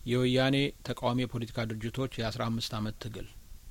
የወያኔ ተቃዋሚ የፖለቲካ ድርጅቶች የአስራ አምስት አመት ትግል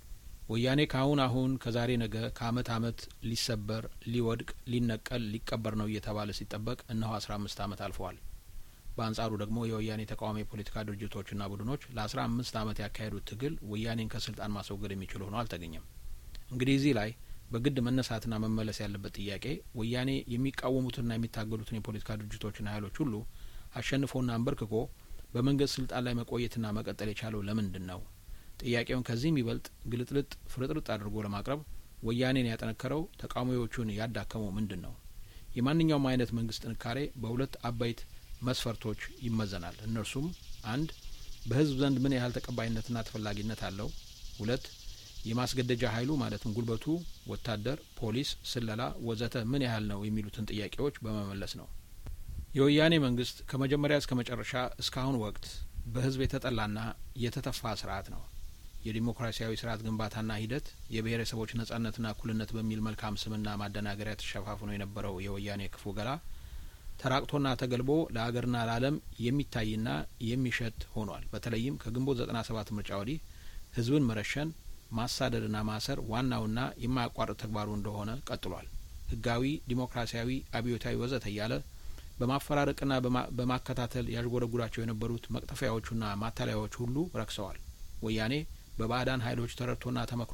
ወያኔ ከአሁን አሁን ከዛሬ ነገ ከአመት አመት ሊሰበር ሊወድቅ ሊነቀል ሊቀበር ነው እየተባለ ሲጠበቅ እነሆ አስራ አምስት አመት አልፈዋል። በአንጻሩ ደግሞ የወያኔ ተቃዋሚ የፖለቲካ ድርጅቶችና ቡድኖች ለአስራ አምስት አመት ያካሄዱት ትግል ወያኔን ከስልጣን ማስወገድ የሚችል ሆኖ አልተገኘም። እንግዲህ እዚህ ላይ በግድ መነሳትና መመለስ ያለበት ጥያቄ ወያኔ የሚቃወሙትንና የሚታገሉትን የፖለቲካ ድርጅቶችና ኃይሎች ሁሉ አሸንፎና አንበርክኮ በመንግስት ስልጣን ላይ መቆየትና መቀጠል የቻለው ለምንድን ነው? ጥያቄውን ከዚህ የሚበልጥ ግልጥልጥ ፍርጥርጥ አድርጎ ለማቅረብ ወያኔን ያጠነከረው ተቃዋሚዎቹን ያዳከመው ምንድን ነው? የማንኛውም አይነት መንግስት ጥንካሬ በሁለት አበይት መስፈርቶች ይመዘናል። እነርሱም አንድ በህዝብ ዘንድ ምን ያህል ተቀባይነትና ተፈላጊነት አለው፣ ሁለት የማስገደጃ ኃይሉ ማለትም ጉልበቱ፣ ወታደር፣ ፖሊስ፣ ስለላ ወዘተ ምን ያህል ነው የሚሉትን ጥያቄዎች በመመለስ ነው። የወያኔ መንግስት ከመጀመሪያ እስከ መጨረሻ እስካሁን ወቅት በህዝብ የተጠላና የተተፋ ስርዓት ነው። የዲሞክራሲያዊ ስርዓት ግንባታና ሂደት የብሔረሰቦች ነጻነትና እኩልነት በሚል መልካም ስምና ማደናገሪያ ተሸፋፍኖ የነበረው የወያኔ ክፉ ገላ ተራቅቶና ተገልቦ ለሀገርና ለዓለም የሚታይና የሚሸት ሆኗል። በተለይም ከግንቦት ዘጠና ሰባት ምርጫ ወዲህ ህዝብን መረሸን ማሳደድና ማሰር ዋናውና የማያቋርጥ ተግባሩ እንደሆነ ቀጥሏል። ህጋዊ፣ ዲሞክራሲያዊ፣ አብዮታዊ ወዘተ እያለ በማፈራረቅና በማከታተል ያዥጎደጉዳቸው የነበሩት መቅጠፊያዎቹና ማታለያዎች ሁሉ ረክሰዋል። ወያኔ በባዕዳን ኃይሎች ተረድቶና ተመክሮ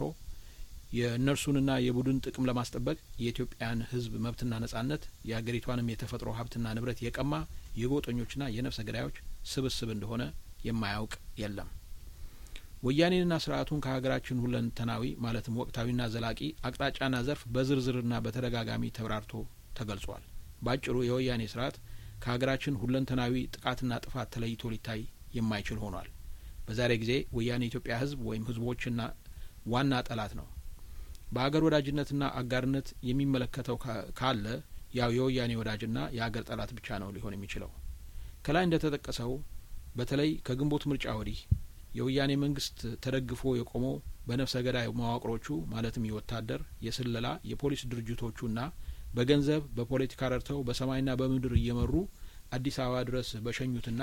የእነርሱንና የቡድን ጥቅም ለማስጠበቅ የኢትዮጵያን ህዝብ መብትና ነጻነት የአገሪቷንም የተፈጥሮ ሀብትና ንብረት የቀማ የጎጠኞችና የነፍሰ ገዳዮች ስብስብ እንደሆነ የማያውቅ የለም። ወያኔንና ስርዓቱን ከሀገራችን ሁለንተናዊ ማለትም ወቅታዊና ዘላቂ አቅጣጫና ዘርፍ በዝርዝርና በተደጋጋሚ ተብራርቶ ተገልጿል። ባጭሩ የወያኔ ስርዓት ከሀገራችን ሁለንተናዊ ጥቃትና ጥፋት ተለይቶ ሊታይ የማይችል ሆኗል። በዛሬ ጊዜ ወያኔ የኢትዮጵያ ህዝብ ወይም ህዝቦችና ዋና ጠላት ነው። በአገር ወዳጅነትና አጋርነት የሚመለከተው ካለ ያው የወያኔ ወዳጅና የአገር ጠላት ብቻ ነው ሊሆን የሚችለው። ከላይ እንደተጠቀሰው በተለይ ከግንቦት ምርጫ ወዲህ የወያኔ መንግስት ተደግፎ የቆመው በነፍሰ ገዳይ መዋቅሮቹ ማለትም የወታደር፣ የስለላ፣ የፖሊስ ድርጅቶቹና በገንዘብ በፖለቲካ ረድተው በሰማይና በምድር እየመሩ አዲስ አበባ ድረስ በሸኙትና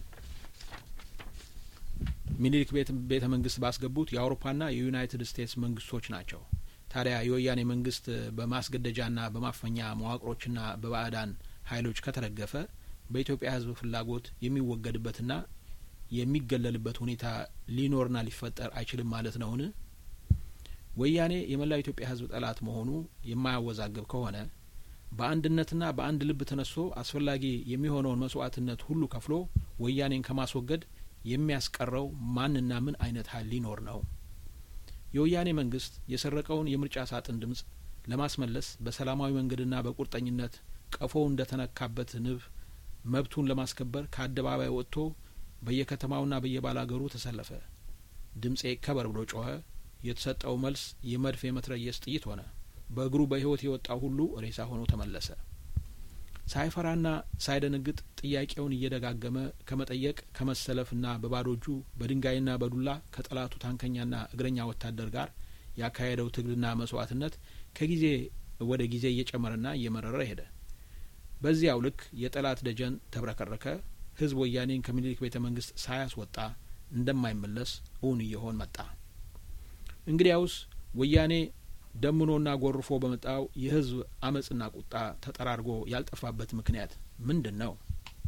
ሚኒሊክ ቤተ መንግስት ባስገቡት የአውሮፓና የዩናይትድ ስቴትስ መንግስቶች ናቸው። ታዲያ የወያኔ መንግስት በማስገደጃና በማፈኛ መዋቅሮችና በባዕዳን ኃይሎች ከተደገፈ በኢትዮጵያ ህዝብ ፍላጎት የሚወገድበትና የሚገለልበት ሁኔታ ሊኖርና ሊፈጠር አይችልም ማለት ነውን? ወያኔ የመላው ኢትዮጵያ ህዝብ ጠላት መሆኑ የማያወዛግብ ከሆነ በአንድነትና በአንድ ልብ ተነስቶ አስፈላጊ የሚሆነውን መስዋዕትነት ሁሉ ከፍሎ ወያኔን ከማስወገድ የሚያስቀረው ማንና ምን አይነት ኃይል ሊኖር ነው? የወያኔ መንግስት የሰረቀውን የምርጫ ሳጥን ድምጽ ለማስመለስ በሰላማዊ መንገድና በቁርጠኝነት ቀፎው እንደተነካበት ንብ መብቱን ለማስከበር ከአደባባይ ወጥቶ በየከተማውና በየባላገሩ ተሰለፈ። ድምጼ ይከበር ብሎ ጮኸ። የተሰጠው መልስ የመድፍ የመትረየስ ጥይት ሆነ። በእግሩ በህይወት የወጣው ሁሉ ሬሳ ሆኖ ተመለሰ። ሳይፈራና ሳይደነግጥ ጥያቄውን እየደጋገመ ከመጠየቅ ከመሰለፍና በባዶ እጁ በድንጋይና በዱላ ከጠላቱ ታንከኛና እግረኛ ወታደር ጋር ያካሄደው ትግልና መስዋዕትነት ከጊዜ ወደ ጊዜ እየጨመረና እየመረረ ሄደ። በዚያው ልክ የጠላት ደጀን ተብረከረከ። ህዝብ ወያኔን ከምኒልክ ቤተ መንግስት ሳያስወጣ እንደማይመለስ እውን እየሆን መጣ። እንግዲያውስ ወያኔ ደምኖና ጎርፎ በመጣው የህዝብ አመጽና ቁጣ ተጠራርጎ ያልጠፋበት ምክንያት ምንድን ነው?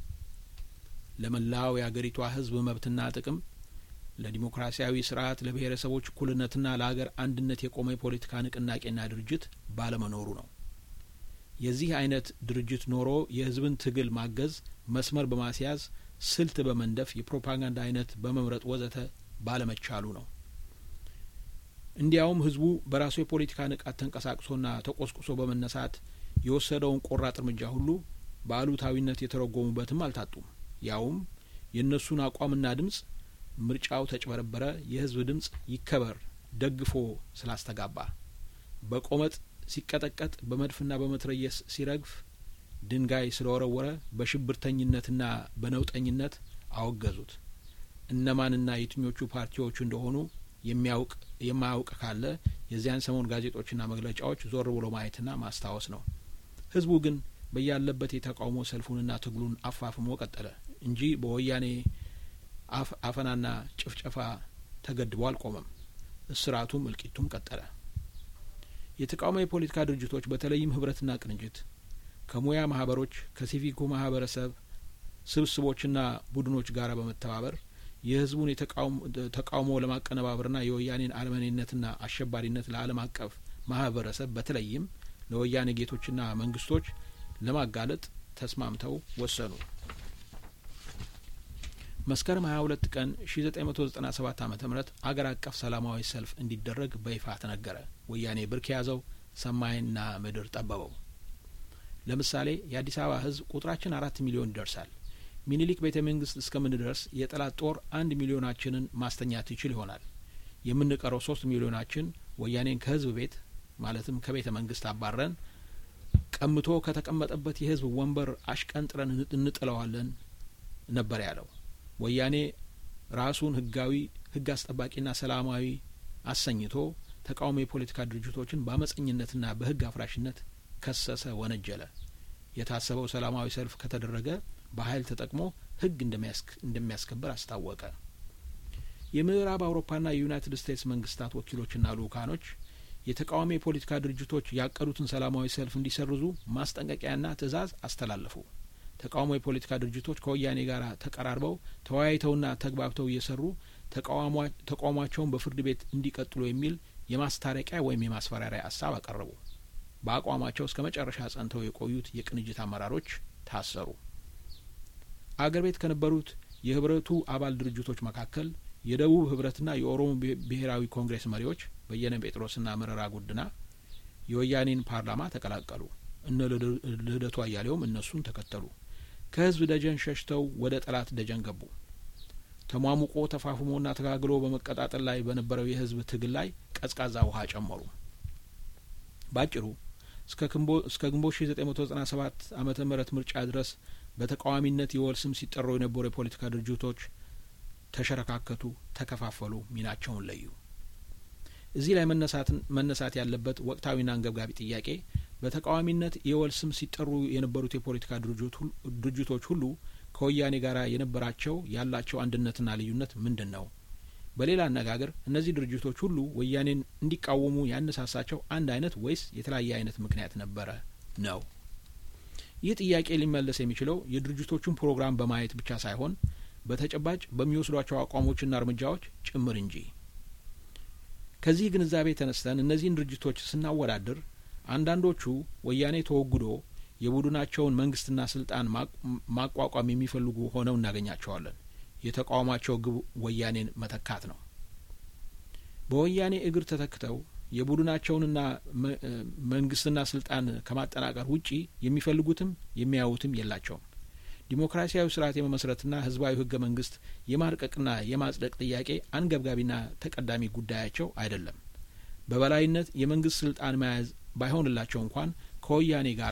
ለመላው የአገሪቷ ህዝብ መብትና ጥቅም፣ ለዲሞክራሲያዊ ስርዓት፣ ለብሔረሰቦች እኩልነትና ለሀገር አንድነት የቆመ የፖለቲካ ንቅናቄና ድርጅት ባለመኖሩ ነው። የዚህ አይነት ድርጅት ኖሮ የህዝብን ትግል ማገዝ፣ መስመር በማስያዝ ስልት በመንደፍ የፕሮፓጋንዳ አይነት በመምረጥ ወዘተ ባለመቻሉ ነው። እንዲያውም ህዝቡ በራሱ የፖለቲካ ንቃት ተንቀሳቅሶና ተቆስቁሶ በመነሳት የወሰደውን ቆራጥ እርምጃ ሁሉ በአሉታዊነት የተረጎሙበትም አልታጡም። ያውም የእነሱን አቋምና ድምጽ ምርጫው ተጭበረበረ፣ የህዝብ ድምጽ ይከበር ደግፎ ስላስተጋባ በቆመጥ ሲቀጠቀጥ፣ በመድፍና በመትረየስ ሲረግፍ፣ ድንጋይ ስለወረወረ በሽብርተኝነትና በነውጠኝነት አወገዙት። እነማንና የትኞቹ ፓርቲዎቹ እንደሆኑ የሚያውቅ የማያውቅ ካለ የዚያን ሰሞን ጋዜጦችና መግለጫዎች ዞር ብሎ ማየትና ማስታወስ ነው። ህዝቡ ግን በያለበት የተቃውሞ ሰልፉንና ትግሉን አፋፍሞ ቀጠለ እንጂ በወያኔ አፈናና ጭፍጨፋ ተገድቦ አልቆመም። እስራቱም እልቂቱም ቀጠለ። የተቃውሞ የፖለቲካ ድርጅቶች በተለይም ህብረትና ቅንጅት ከሙያ ማህበሮች ከሲቪኩ ማህበረሰብ ስብስቦችና ቡድኖች ጋር በመተባበር የህዝቡን ተቃውሞ ለማቀነባበርና የወያኔን አረመኔነትና አሸባሪነት ለዓለም አቀፍ ማህበረሰብ በተለይም ለወያኔ ጌቶችና መንግስቶች ለማጋለጥ ተስማምተው ወሰኑ። መስከረም 22 ቀን 1997 ዓመተ ምህረት አገር አቀፍ ሰላማዊ ሰልፍ እንዲደረግ በይፋ ተነገረ። ወያኔ ብርክ የያዘው ሰማይና ምድር ጠበበው። ለምሳሌ የአዲስ አበባ ህዝብ ቁጥራችን አራት ሚሊዮን ይደርሳል። ሚኒሊክ ቤተ መንግስት እስከምንደርስ የጠላት ጦር አንድ ሚሊዮናችንን ማስተኛት ይችል ይሆናል። የምንቀረው ሶስት ሚሊዮናችን ወያኔን ከህዝብ ቤት ማለትም ከቤተ መንግስት አባረን ቀምቶ ከተቀመጠበት የህዝብ ወንበር አሽቀንጥረን እንጥለዋለን ነበር ያለው። ወያኔ ራሱን ህጋዊ ህግ አስጠባቂና ሰላማዊ አሰኝቶ ተቃዋሚ የፖለቲካ ድርጅቶችን በአመፀኝነትና በህግ አፍራሽነት ከሰሰ፣ ወነጀለ። የታሰበው ሰላማዊ ሰልፍ ከተደረገ በኃይል ተጠቅሞ ህግ እንደሚያስከብር አስታወቀ። የምዕራብ አውሮፓና የዩናይትድ ስቴትስ መንግስታት ወኪሎችና ልኡካኖች የተቃዋሚ የፖለቲካ ድርጅቶች ያቀዱትን ሰላማዊ ሰልፍ እንዲሰርዙ ማስጠንቀቂያና ትዕዛዝ አስተላለፉ። ተቃውሞ የፖለቲካ ድርጅቶች ከወያኔ ጋር ተቀራርበው ተወያይተውና ተግባብተው እየሰሩ ተቃውሟቸውን በፍርድ ቤት እንዲቀጥሉ የሚል የማስታረቂያ ወይም የማስፈራሪያ ሀሳብ አቀረቡ። በአቋማቸው እስከ መጨረሻ ጸንተው የቆዩት የቅንጅት አመራሮች ታሰሩ። አገር ቤት ከነበሩት የህብረቱ አባል ድርጅቶች መካከል የደቡብ ህብረትና የኦሮሞ ብሔራዊ ኮንግሬስ መሪዎች በየነ ጴጥሮስና መረራ ጉድና የወያኔን ፓርላማ ተቀላቀሉ። እነ ልደቱ አያሌውም እነሱን ተከተሉ። ከህዝብ ደጀን ሸሽተው ወደ ጠላት ደጀን ገቡ። ተሟሙቆ ተፋፍሞና ተጋግሎ በመቀጣጠል ላይ በነበረው የህዝብ ትግል ላይ ቀዝቃዛ ውሃ ጨመሩ። ባጭሩ እስከ ግንቦት ሺ ዘጠኝ መቶ ዘጠና ሰባት አመተ ምህረት ምርጫ ድረስ በተቃዋሚነት የወል ስም ሲጠሩ የነበሩ የፖለቲካ ድርጅቶች ተሸረካከቱ፣ ተከፋፈሉ፣ ሚናቸውን ለዩ። እዚህ ላይ መነሳት ያለበት ወቅታዊና አንገብጋቢ ጥያቄ በተቃዋሚነት የወል ስም ሲጠሩ የነበሩት የፖለቲካ ድርጅቶች ሁሉ ከወያኔ ጋር የነበራቸው ያላቸው አንድነትና ልዩነት ምንድን ነው? በሌላ አነጋገር እነዚህ ድርጅቶች ሁሉ ወያኔን እንዲቃወሙ ያነሳሳቸው አንድ አይነት ወይስ የተለያየ አይነት ምክንያት ነበረ ነው? ይህ ጥያቄ ሊመለስ የሚችለው የድርጅቶቹን ፕሮግራም በማየት ብቻ ሳይሆን በተጨባጭ በሚወስዷቸው አቋሞችና እርምጃዎች ጭምር እንጂ። ከዚህ ግንዛቤ ተነስተን እነዚህን ድርጅቶች ስናወዳድር አንዳንዶቹ ወያኔ ተወግዶ የቡድናቸውን መንግስትና ስልጣን ማቋቋም የሚፈልጉ ሆነው እናገኛቸዋለን። የተቃውሟቸው ግብ ወያኔን መተካት ነው። በወያኔ እግር ተተክተው የቡድናቸውንና መንግስትና ስልጣን ከማጠናቀር ውጪ የሚፈልጉትም የሚያዩትም የላቸውም። ዲሞክራሲያዊ ስርዓት የመመስረትና ህዝባዊ ህገ መንግስት የማርቀቅና የማጽደቅ ጥያቄ አንገብጋቢና ተቀዳሚ ጉዳያቸው አይደለም። በበላይነት የመንግስት ስልጣን መያዝ ባይሆንላቸው እንኳን ከወያኔ ጋራ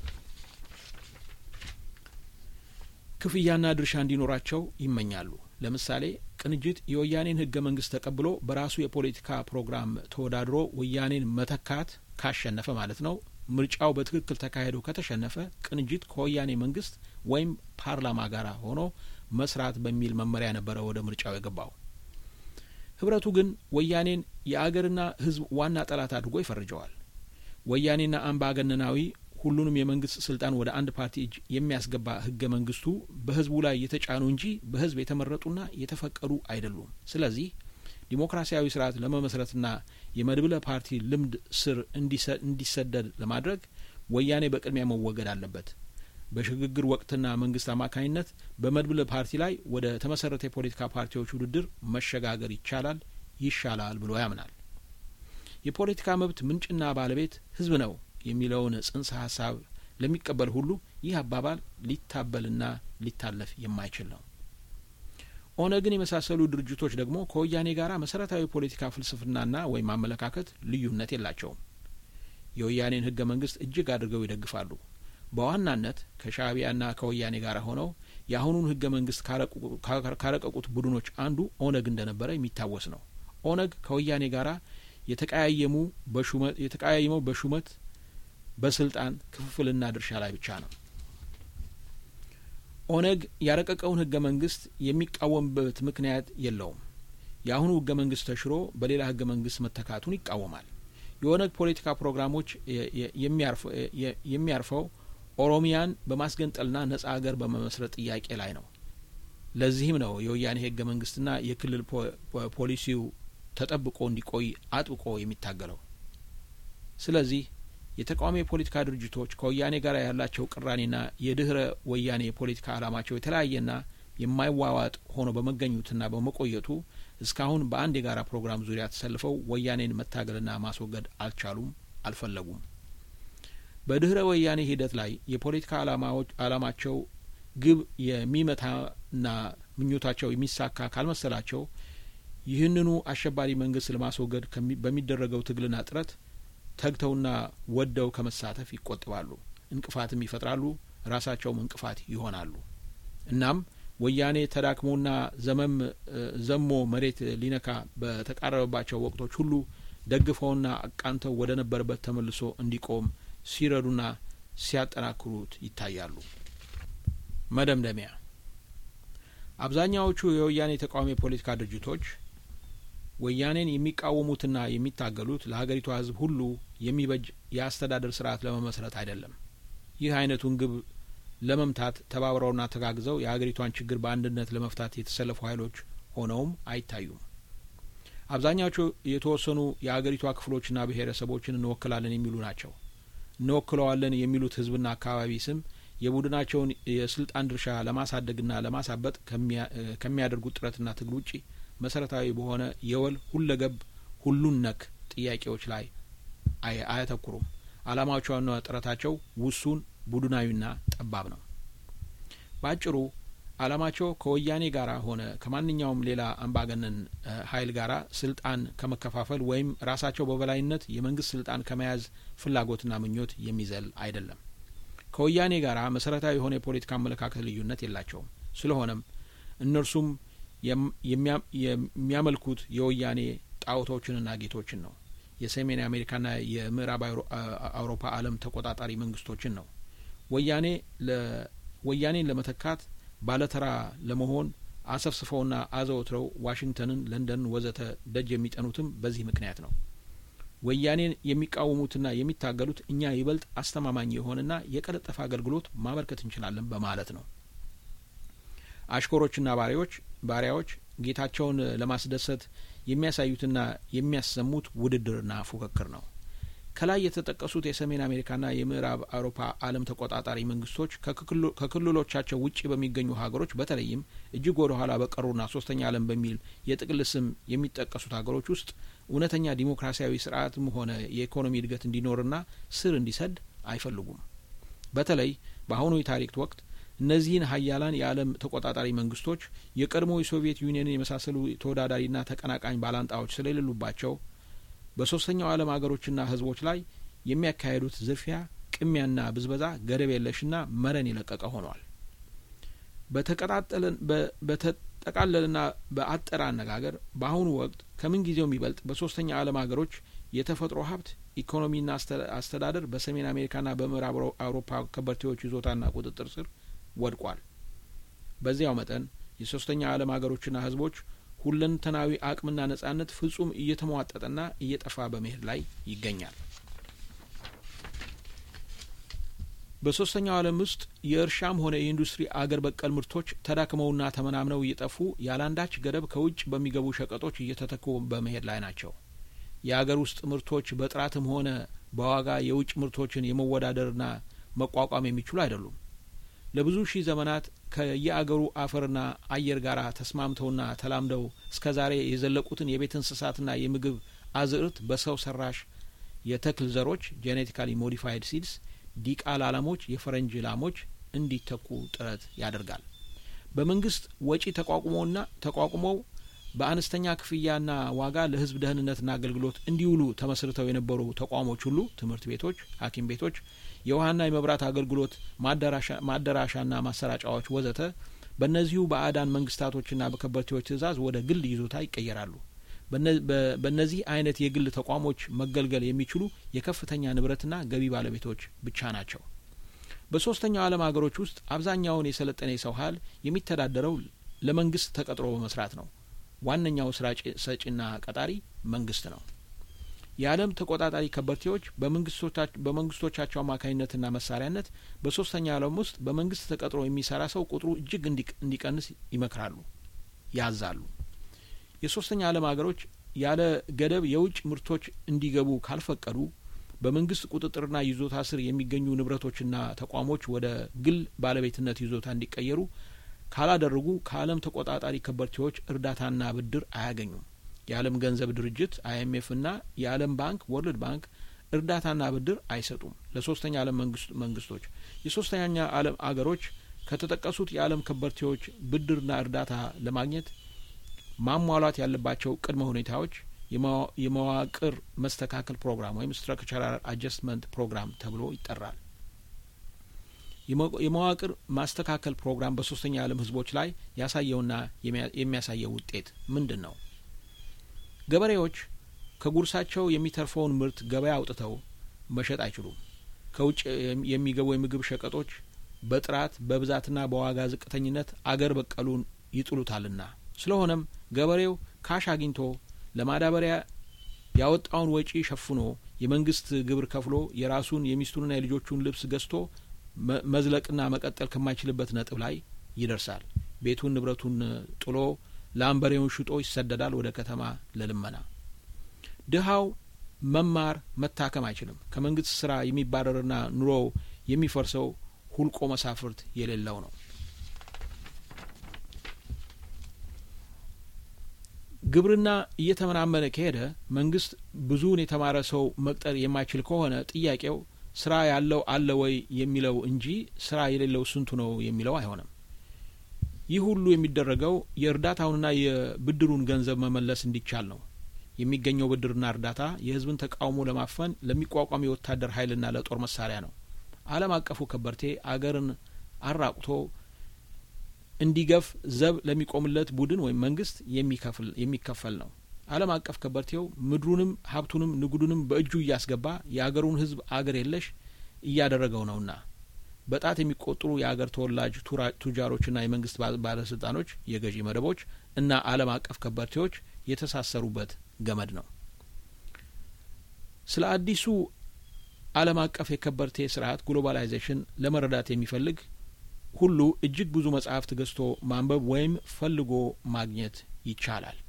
ክፍያና ድርሻ እንዲኖራቸው ይመኛሉ። ለምሳሌ ቅንጅት የወያኔን ህገ መንግስት ተቀብሎ በራሱ የፖለቲካ ፕሮግራም ተወዳድሮ ወያኔን መተካት ካሸነፈ ማለት ነው። ምርጫው በትክክል ተካሂዶ ከተሸነፈ ቅንጅት ከወያኔ መንግስት ወይም ፓርላማ ጋር ሆኖ መስራት በሚል መመሪያ ነበረ ወደ ምርጫው የገባው። ህብረቱ ግን ወያኔን የአገርና ህዝብ ዋና ጠላት አድርጎ ይፈርጀዋል። ወያኔና አምባገነናዊ ሁሉንም የመንግስት ስልጣን ወደ አንድ ፓርቲ እጅ የሚያስገባ ህገ መንግስቱ በህዝቡ ላይ የተጫኑ እንጂ በህዝብ የተመረጡና የተፈቀዱ አይደሉም። ስለዚህ ዲሞክራሲያዊ ስርዓት ለመመስረትና የመድብለ ፓርቲ ልምድ ስር እንዲሰደድ ለማድረግ ወያኔ በቅድሚያ መወገድ አለበት። በሽግግር ወቅትና መንግስት አማካኝነት በመድብለ ፓርቲ ላይ ወደ ተመሰረተ የፖለቲካ ፓርቲዎች ውድድር መሸጋገር ይቻላል፣ ይሻላል ብሎ ያምናል። የፖለቲካ መብት ምንጭና ባለቤት ህዝብ ነው የሚለውን ጽንሰ ሀሳብ ለሚቀበል ሁሉ ይህ አባባል ሊታበልና ሊታለፍ የማይችል ነው። ኦነግን የመሳሰሉ ድርጅቶች ደግሞ ከወያኔ ጋር መሰረታዊ ፖለቲካ ፍልስፍናና ወይም አመለካከት ልዩነት የላቸውም። የወያኔን ህገ መንግስት እጅግ አድርገው ይደግፋሉ። በዋናነት ከሻእቢያና ከወያኔ ጋር ሆነው የአሁኑን ህገ መንግስት ካረቀቁት ቡድኖች አንዱ ኦነግ እንደነበረ የሚታወስ ነው። ኦነግ ከወያኔ ጋር የተቀያየሙ በሹመት የተቀያየመው በሹመት በስልጣን ክፍፍልና ድርሻ ላይ ብቻ ነው። ኦነግ ያረቀቀውን ህገ መንግስት የሚቃወምበት ምክንያት የለውም። የአሁኑ ህገ መንግስት ተሽሮ በሌላ ህገ መንግስት መተካቱን ይቃወማል። የኦነግ ፖለቲካ ፕሮግራሞች የሚያርፈው ኦሮሚያን በማስገንጠልና ነጻ ሀገር በመመስረት ጥያቄ ላይ ነው። ለዚህም ነው የወያኔ ህገ መንግስትና የክልል ፖሊሲው ተጠብቆ እንዲቆይ አጥብቆ የሚታገለው። ስለዚህ የተቃዋሚ የፖለቲካ ድርጅቶች ከወያኔ ጋር ያላቸው ቅራኔና የድህረ ወያኔ የፖለቲካ ዓላማቸው የተለያየና የማይዋዋጥ ሆኖ በመገኘቱና በመቆየቱ እስካሁን በአንድ የጋራ ፕሮግራም ዙሪያ ተሰልፈው ወያኔን መታገልና ማስወገድ አልቻሉም፣ አልፈለጉም። በድህረ ወያኔ ሂደት ላይ የፖለቲካ ዓላማቸው ግብ የሚመታና ምኞታቸው የሚሳካ ካልመሰላቸው ይህንኑ አሸባሪ መንግስት ለማስወገድ በሚደረገው ትግልና ጥረት ተግተውና ወደው ከመሳተፍ ይቆጥባሉ፣ እንቅፋትም ይፈጥራሉ፣ ራሳቸውም እንቅፋት ይሆናሉ። እናም ወያኔ ተዳክሞና ዘመም ዘሞ መሬት ሊነካ በተቃረበባቸው ወቅቶች ሁሉ ደግፈውና አቃንተው ወደ ነበረበት ተመልሶ እንዲቆም ሲረዱና ሲያጠናክሩት ይታያሉ። መደምደሚያ አብዛኛዎቹ የወያኔ ተቃዋሚ የፖለቲካ ድርጅቶች ወያኔን የሚቃወሙትና የሚታገሉት ለሀገሪቷ ሕዝብ ሁሉ የሚበጅ የአስተዳደር ስርዓት ለመመስረት አይደለም። ይህ አይነቱን ግብ ለመምታት ተባብረውና ተጋግዘው የሀገሪቷን ችግር በአንድነት ለመፍታት የተሰለፉ ኃይሎች ሆነውም አይታዩም። አብዛኛዎቹ የተወሰኑ የሀገሪቷ ክፍሎችና ብሔረሰቦችን እንወክላለን የሚሉ ናቸው። እንወክለዋለን የሚሉት ሕዝብና አካባቢ ስም የቡድናቸውን የስልጣን ድርሻ ለማሳደግና ለማሳበጥ ከሚያደርጉት ጥረትና ትግል ውጪ መሰረታዊ በሆነ የወል ሁለገብ ሁሉን ነክ ጥያቄዎች ላይ አያተኩሩም። አላማቸውና ጥረታቸው ውሱን ቡድናዊና ጠባብ ነው። በአጭሩ አላማቸው ከወያኔ ጋር ሆነ ከማንኛውም ሌላ አምባገነን ኃይል ጋር ስልጣን ከመከፋፈል ወይም ራሳቸው በበላይነት የመንግስት ስልጣን ከመያዝ ፍላጎትና ምኞት የሚዘል አይደለም። ከወያኔ ጋር መሰረታዊ የሆነ የፖለቲካ አመለካከት ልዩነት የላቸውም። ስለሆነም እነርሱም የሚያመልኩት የወያኔ ጣዖቶችንና ጌቶችን ነው። የሰሜን አሜሪካና የምዕራብ አውሮፓ ዓለም ተቆጣጣሪ መንግስቶችን ነው። ወያኔ ወያኔን ለመተካት ባለተራ ለመሆን አሰፍስፈውና አዘውትረው ዋሽንግተንን፣ ለንደንን ወዘተ ደጅ የሚጠኑትም በዚህ ምክንያት ነው። ወያኔን የሚቃወሙትና የሚታገሉት እኛ ይበልጥ አስተማማኝ የሆነና የቀለጠፈ አገልግሎት ማበርከት እንችላለን በማለት ነው። አሽኮሮችና ባሪያዎች ባሪያዎች ጌታቸውን ለማስደሰት የሚያሳዩትና የሚያሰሙት ውድድርና ፉክክር ነው። ከላይ የተጠቀሱት የሰሜን አሜሪካና የምዕራብ አውሮፓ ዓለም ተቆጣጣሪ መንግስቶች ከክልሎቻቸው ውጭ በሚገኙ ሀገሮች በተለይም እጅግ ወደ ኋላ በቀሩና ሶስተኛ ዓለም በሚል የጥቅል ስም የሚጠቀሱት ሀገሮች ውስጥ እውነተኛ ዲሞክራሲያዊ ስርዓትም ሆነ የኢኮኖሚ እድገት እንዲኖርና ስር እንዲሰድ አይፈልጉም። በተለይ በአሁኑ የታሪክ ወቅት እነዚህን ሀያላን የዓለም ተቆጣጣሪ መንግስቶች የቀድሞ የሶቪየት ዩኒየንን የመሳሰሉ ተወዳዳሪና ተቀናቃኝ ባላንጣዎች ስለሌሉባቸው በሶስተኛው ዓለም ሀገሮችና ህዝቦች ላይ የሚያካሄዱት ዝርፊያ፣ ቅሚያና ብዝበዛ ገደብ የለሽና መረን የለቀቀ ሆኗል። በተጠቃለልና በአጠረ አነጋገር በአሁኑ ወቅት ከምን ጊዜው የሚበልጥ በሶስተኛ ዓለም ሀገሮች የተፈጥሮ ሀብት ኢኮኖሚና አስተዳደር በሰሜን አሜሪካና በምዕራብ አውሮፓ ከበርቴዎች ይዞታና ቁጥጥር ስር ወድቋል። በዚያው መጠን የሶስተኛ ዓለም ሀገሮችና ህዝቦች ሁለንተናዊ አቅምና ነጻነት ፍጹም እየተሟጠጠና እየጠፋ በመሄድ ላይ ይገኛል። በሶስተኛው ዓለም ውስጥ የእርሻም ሆነ የኢንዱስትሪ አገር በቀል ምርቶች ተዳክመውና ተመናምነው እየጠፉ ያለአንዳች ገደብ ከውጭ በሚገቡ ሸቀጦች እየተተኩ በመሄድ ላይ ናቸው። የአገር ውስጥ ምርቶች በጥራትም ሆነ በዋጋ የውጭ ምርቶችን የመወዳደርና መቋቋም የሚችሉ አይደሉም። ለብዙ ሺህ ዘመናት ከየአገሩ አፈርና አየር ጋር ተስማምተውና ተላምደው እስከ ዛሬ የዘለቁትን የቤት እንስሳትና የምግብ አዝርት በሰው ሰራሽ የተክል ዘሮች ጄኔቲካሊ ሞዲፋይድ ሲድስ ዲቃላ ላሞች፣ የፈረንጅ ላሞች እንዲተኩ ጥረት ያደርጋል። በመንግስት ወጪ ተቋቁሞና ተቋቁመው በአነስተኛ ክፍያና ዋጋ ለሕዝብ ደህንነትና አገልግሎት እንዲውሉ ተመስርተው የነበሩ ተቋሞች ሁሉ ትምህርት ቤቶች፣ ሐኪም ቤቶች፣ የውሀና የመብራት አገልግሎት ማደራሻና ማሰራጫዎች ወዘተ በእነዚሁ በአዳን መንግስታቶችና በከበርቴዎች ትዕዛዝ ወደ ግል ይዞታ ይቀየራሉ። በእነዚህ አይነት የግል ተቋሞች መገልገል የሚችሉ የከፍተኛ ንብረትና ገቢ ባለቤቶች ብቻ ናቸው። በሶስተኛው ዓለም ሀገሮች ውስጥ አብዛኛውን የሰለጠነ የሰው ኃይል የሚተዳደረው ለመንግስት ተቀጥሮ በመስራት ነው። ዋነኛው ስራ ሰጪና ቀጣሪ መንግስት ነው። የዓለም ተቆጣጣሪ ከበርቴዎች በመንግስቶቻቸው አማካኝነትና መሳሪያነት በሶስተኛ ዓለም ውስጥ በመንግስት ተቀጥሮ የሚሰራ ሰው ቁጥሩ እጅግ እንዲቀንስ ይመክራሉ፣ ያዛሉ። የሶስተኛ ዓለም ሀገሮች ያለ ገደብ የውጭ ምርቶች እንዲገቡ ካልፈቀዱ በመንግስት ቁጥጥርና ይዞታ ስር የሚገኙ ንብረቶችና ተቋሞች ወደ ግል ባለቤትነት ይዞታ እንዲቀየሩ ካላደረጉ ከዓለም ተቆጣጣሪ ከበርቴዎች እርዳታና ብድር አያገኙም። የዓለም ገንዘብ ድርጅት አይኤምኤፍ እና የዓለም ባንክ ወርልድ ባንክ እርዳታና ብድር አይሰጡም ለሶስተኛ ዓለም መንግስቶች። የሶስተኛ ዓለም አገሮች ከተጠቀሱት የዓለም ከበርቴዎች ብድርና እርዳታ ለማግኘት ማሟላት ያለባቸው ቅድመ ሁኔታዎች የመዋቅር መስተካከል ፕሮግራም ወይም ስትራክቸራል አጀስትመንት ፕሮግራም ተብሎ ይጠራል። የመዋቅር ማስተካከል ፕሮግራም በሶስተኛ ዓለም ህዝቦች ላይ ያሳየውና የሚያሳየው ውጤት ምንድን ነው? ገበሬዎች ከጉርሳቸው የሚተርፈውን ምርት ገበያ አውጥተው መሸጥ አይችሉም። ከውጭ የሚገቡ የምግብ ሸቀጦች በጥራት በብዛትና በዋጋ ዝቅተኝነት አገር በቀሉን ይጥሉታልና። ስለሆነም ገበሬው ካሽ አግኝቶ ለማዳበሪያ ያወጣውን ወጪ ሸፍኖ የመንግስት ግብር ከፍሎ የራሱን የሚስቱንና የልጆቹን ልብስ ገዝቶ መዝለቅና መቀጠል ከማይችልበት ነጥብ ላይ ይደርሳል። ቤቱን ንብረቱን ጥሎ ላምበሬውን ሽጦ ይሰደዳል ወደ ከተማ ለልመና። ድሀው መማር መታከም አይችልም። ከመንግስት ስራ የሚባረርና ኑሮው የሚፈርሰው ሁልቆ መሳፍርት የሌለው ነው። ግብርና እየተመናመነ ከሄደ መንግስት ብዙውን የተማረ ሰው መቅጠር የማይችል ከሆነ ጥያቄው ስራ ያለው አለ ወይ የሚለው እንጂ ስራ የሌለው ስንቱ ነው የሚለው አይሆንም። ይህ ሁሉ የሚደረገው የእርዳታውንና የብድሩን ገንዘብ መመለስ እንዲቻል ነው። የሚገኘው ብድርና እርዳታ የህዝብን ተቃውሞ ለማፈን ለሚቋቋም የወታደር ኃይልና ለጦር መሳሪያ ነው። ዓለም አቀፉ ከበርቴ አገርን አራቁቶ እንዲገፍ ዘብ ለሚቆምለት ቡድን ወይም መንግስት የሚከፈል ነው። ዓለም አቀፍ ከበርቴው ምድሩንም ሀብቱንም ንጉዱንም በእጁ እያስገባ የአገሩን ህዝብ አገር የለሽ እያደረገው ነውና በጣት የሚቆጠሩ የአገር ተወላጅ ቱጃሮችና የመንግስት ባለስልጣኖች፣ የገዢ መደቦች እና ዓለም አቀፍ ከበርቴዎች የተሳሰሩበት ገመድ ነው። ስለ አዲሱ ዓለም አቀፍ የከበርቴ ስርዓት ግሎባላይዜሽን ለመረዳት የሚፈልግ ሁሉ እጅግ ብዙ መጽሐፍት ገዝቶ ማንበብ ወይም ፈልጎ ማግኘት ይቻላል።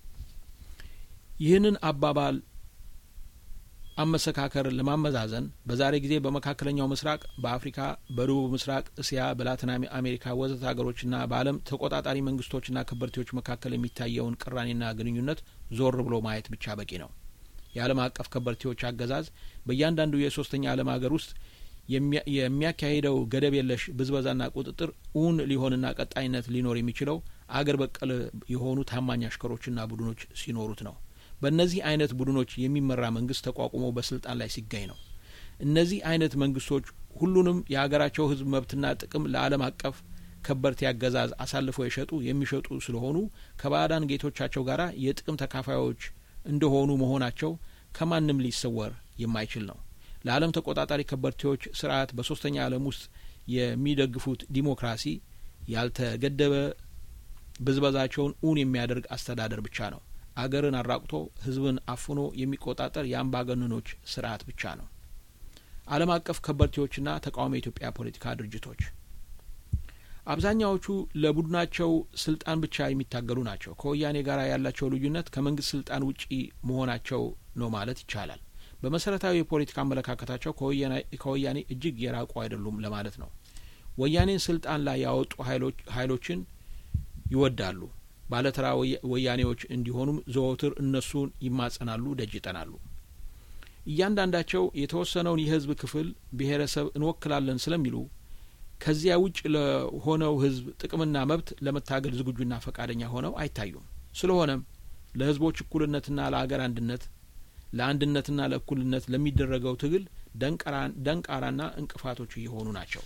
ይህንን አባባል አመሰካከር ለማመዛዘን በዛሬ ጊዜ በመካከለኛው ምስራቅ፣ በአፍሪካ፣ በደቡብ ምስራቅ እስያ፣ በላቲን አሜሪካ ወዘተ ሀገሮችና በዓለም ተቆጣጣሪ መንግስቶችና ከበርቴዎች መካከል የሚታየውን ቅራኔና ግንኙነት ዞር ብሎ ማየት ብቻ በቂ ነው። የዓለም አቀፍ ከበርቴዎች አገዛዝ በእያንዳንዱ የሶስተኛ ዓለም ሀገር ውስጥ የሚያካሂደው ገደብ የለሽ ብዝበዛና ቁጥጥር እውን ሊሆንና ቀጣይነት ሊኖር የሚችለው አገር በቀል የሆኑ ታማኝ አሽከሮችና ቡድኖች ሲኖሩት ነው። በእነዚህ አይነት ቡድኖች የሚመራ መንግስት ተቋቁሞ በስልጣን ላይ ሲገኝ ነው። እነዚህ አይነት መንግስቶች ሁሉንም የሀገራቸው ህዝብ መብትና ጥቅም ለዓለም አቀፍ ከበርቴ አገዛዝ አሳልፈው የሸጡ የሚሸጡ ስለሆኑ ከባዕዳን ጌቶቻቸው ጋር የጥቅም ተካፋዮች እንደሆኑ መሆናቸው ከማንም ሊሰወር የማይችል ነው። ለዓለም ተቆጣጣሪ ከበርቴዎች ስርዓት በሶስተኛ ዓለም ውስጥ የሚደግፉት ዲሞክራሲ ያልተገደበ ብዝበዛቸውን እውን የሚያደርግ አስተዳደር ብቻ ነው። አገርን አራቁቶ ህዝብን አፍኖ የሚቆጣጠር የአምባገነኖች ስርዓት ብቻ ነው። ዓለም አቀፍ ከበርቴዎችና ተቃዋሚ የኢትዮጵያ ፖለቲካ ድርጅቶች አብዛኛዎቹ ለቡድናቸው ስልጣን ብቻ የሚታገሉ ናቸው። ከወያኔ ጋር ያላቸው ልዩነት ከመንግስት ስልጣን ውጪ መሆናቸው ነው ማለት ይቻላል። በመሰረታዊ የፖለቲካ አመለካከታቸው ከወያኔ እጅግ የራቁ አይደሉም ለማለት ነው። ወያኔን ስልጣን ላይ ያወጡ ኃይሎችን ይወዳሉ። ባለተራ ወያኔዎች እንዲሆኑም ዘወትር እነሱን ይማጸናሉ፣ ደጅ ይጠናሉ። እያንዳንዳቸው የተወሰነውን የህዝብ ክፍል ብሔረሰብ እንወክላለን ስለሚሉ ከዚያ ውጭ ለሆነው ህዝብ ጥቅምና መብት ለመታገል ዝግጁና ፈቃደኛ ሆነው አይታዩም። ስለሆነም ለህዝቦች እኩልነትና ለአገር አንድነት ለአንድነትና ለእኩልነት ለሚደረገው ትግል ደንቃራና እንቅፋቶች እየሆኑ ናቸው።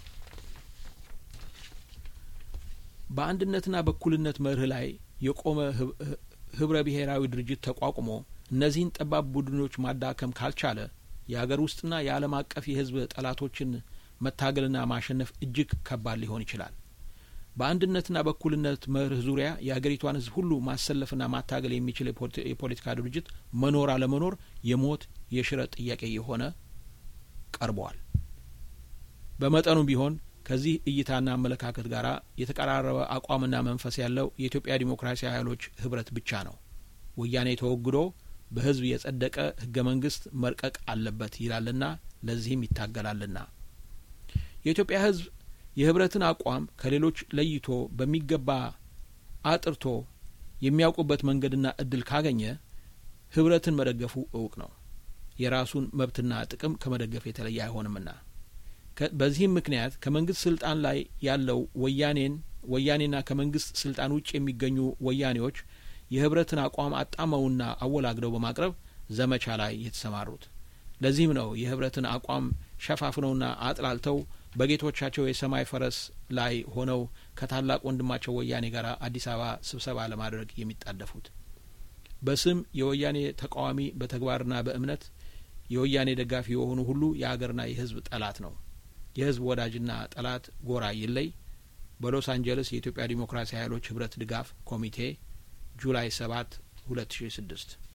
በአንድነትና በእኩልነት መርህ ላይ የቆመ ህብረ ብሔራዊ ድርጅት ተቋቁሞ እነዚህን ጠባብ ቡድኖች ማዳከም ካልቻለ የአገር ውስጥና የዓለም አቀፍ የህዝብ ጠላቶችን መታገልና ማሸነፍ እጅግ ከባድ ሊሆን ይችላል። በአንድነትና በእኩልነት መርህ ዙሪያ የአገሪቷን ሕዝብ ሁሉ ማሰለፍና ማታገል የሚችል የፖለቲካ ድርጅት መኖር አለመኖር የሞት የሽረት ጥያቄ የሆነ ቀርበዋል። በመጠኑም ቢሆን ከዚህ እይታና አመለካከት ጋር የተቀራረበ አቋምና መንፈስ ያለው የኢትዮጵያ ዲሞክራሲያዊ ኃይሎች ህብረት ብቻ ነው። ወያኔ ተወግዶ በህዝብ የጸደቀ ህገ መንግስት መልቀቅ አለበት ይላልና ለዚህም ይታገላልና የኢትዮጵያ ህዝብ የህብረትን አቋም ከሌሎች ለይቶ በሚገባ አጥርቶ የሚያውቁበት መንገድና እድል ካገኘ ህብረትን መደገፉ እውቅ ነው። የራሱን መብትና ጥቅም ከመደገፍ የተለየ አይሆንምና በዚህም ምክንያት ከመንግስት ስልጣን ላይ ያለው ወያኔን ወያኔና ከመንግስት ስልጣን ውጭ የሚገኙ ወያኔዎች የህብረትን አቋም አጣመውና አወላግደው በማቅረብ ዘመቻ ላይ የተሰማሩት። ለዚህም ነው የህብረትን አቋም ሸፋፍነውና አጥላልተው በጌቶቻቸው የሰማይ ፈረስ ላይ ሆነው ከታላቅ ወንድማቸው ወያኔ ጋር አዲስ አበባ ስብሰባ ለማድረግ የሚጣደፉት። በስም የወያኔ ተቃዋሚ በተግባርና በእምነት የወያኔ ደጋፊ የሆኑ ሁሉ የአገርና የህዝብ ጠላት ነው። የህዝብ ወዳጅና ጠላት ጎራ ይለይ። በሎስ አንጀለስ የኢትዮጵያ ዲሞክራሲያዊ ኃይሎች ህብረት ድጋፍ ኮሚቴ ጁላይ ሰባት ሁለት ሺ ስድስት